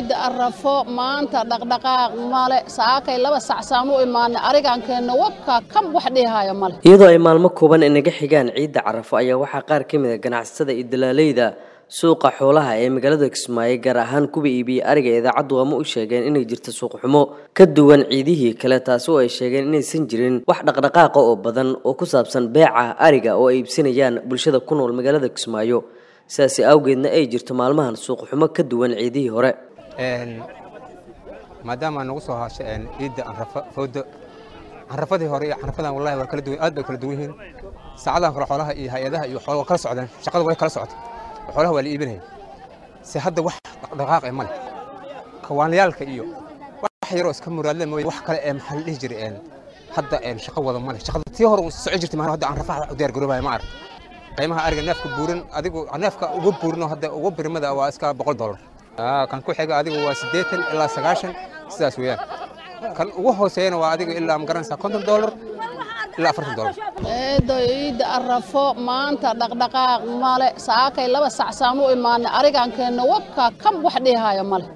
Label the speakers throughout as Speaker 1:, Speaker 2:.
Speaker 1: ciidda arrafo maanta dhaqdhaqaaq male saakay laba sacsaan u imaanay arigankeenna wabka kam wax dhihaayo male
Speaker 2: iyadoo ay maalmo kooban inaga xigaan ciidda carafo ayaa waxaa qaar ka mid a ganacsatada iyo dalaaleyda suuqa xoolaha ee magaalada kismaayo gaar ahaan kuwa iibiya ariga idaacaddu ama u sheegeen inay jirto suuqxumo ka duwan ciidihii kale taasi oo ay sheegeen inaysan jirin wax dhaqdhaqaaqa oo badan oo ku saabsan beeca ariga oo ay iibsanayaan bulshada ku nool magaalada kismaayo sidaasi awgeedna ay jirto maalmahan suuqxumo ka duwan ciidihii hore
Speaker 3: maadaama nagu soo haasha ciidda anrafa foodo canrafadii hore iyo canrafadan wallahi waa kala duwan aad bay kala duwan yihiin saacadahan hore xoolaha iyo hay-adaha iyo xoolaha waa kala socdaan shaqada way kala socota xoolaha waa la iibinaya se hadda wax dhaqdhaqaaq ee male kawaanlayaalka iyo wax yaroo iska muraadle mooye wax kale ee maxaa la dhihi jiray hadda shaqo wada male shaqada tii hore socon jirtay maa hadda canrafaha u diyaar garoobaya ma arag qiimaha ariga neefka buuran adigu neefka uga buurinoo hadda uga birimada waa iska boqol dollar kan ku xiga adigu waa siddeetan ilaa sagaashan sidaas weeyaan kan ugu hooseeyana waa adiga ilaa ma garanaysaa konton dollar ilaa afartan dollar
Speaker 1: eedo ciidda arrafo maanta dhaqdhaqaaq male saakay laba sacsaan u imaanay arigankeenna wabka kam wax dhihaayo male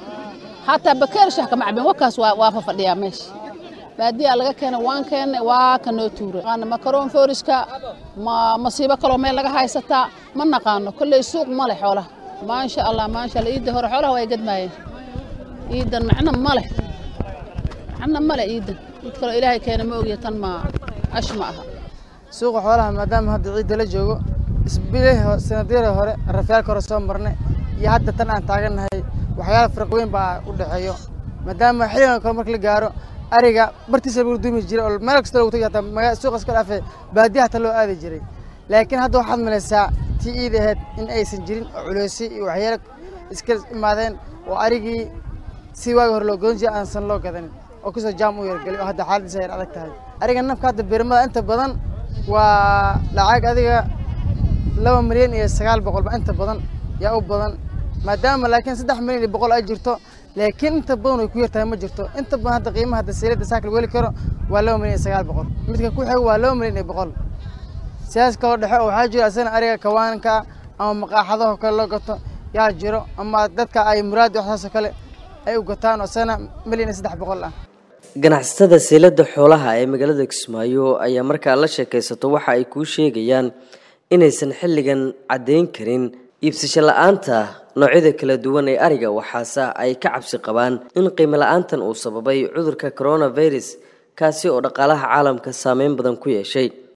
Speaker 1: hataa bakeershah kama cabin wabkaas waa fafadhiyaa meesha baadiyaa laga keenay waan keennay waa ka noo tuuray makaroon fooriska ma masiibo kaloo meel laga haysataa ma naqaano kolley suuq male xoolaha maasha allah maasha allah iidda hore xoolaha way gadmaayeen iiddan macno male macno male iiddan mid kaloo ilaahay keena ma ogya tan ma ash ma aha
Speaker 4: suuqa xoolaha maadaama hadda ciidda la joogo isbilihii sanadyada hore rafyaalka hore soo marnay iyo hadda tan aan taagannahay waxyaala faraq weyn baa u dhexeeyo maadaama xilligan kale marka la gaaro ariga bartiisa lagu duumi jiray oo meel kasta lagu tagi hataa magaa suuqa iska dhaafee baadiya hataa loo aadi jiray laakiin hadda waxaad malaysaa tii iid ahayd in aysan jirin oo culeysi iyo waxyaalo iska imaadeen oo arigii si waagi hore loo godan jiray aansan loo gadanin oo kasoo jaam u yargelay oo hadda xaaladiisa yar adag tahay ariga nafka hadda birmada inta badan waa lacag adiga laba milyan iyo sagaal boqolba inta badan yaa u badan maadaama laakiin saddex milyan iyo boqol ay jirto laakiin inta badan way ku yartahay ma jirto inta badan hadda qiimaha hadda seelada saakal weli karo waa laba milyan iyo sagaal boqol midka ku xigo waa laba milyan iyo boqol sidaas kaloo dhexe oo waxaa jiro asana ariga kawaanka ama maqaaxadaho kale loo gato yaa jiro ama dadka ay muraadi waxsaasoo kale ay u gataan oo asana milyan iyo saddex boqol ah
Speaker 2: ganacsatada seelada xoolaha ee magaalada kismaayo ayaa markaa la sheekaysato waxa ay kuu sheegayaan inaysan xilligan caddayn karin iibsasho la-aanta noocyada kala duwan ee ariga waxaase ay ka cabsi qabaan in qiimo la-aantan uu sababay cudurka coronavirus kaasi oo dhaqaalaha caalamka saameyn badan ku yeeshay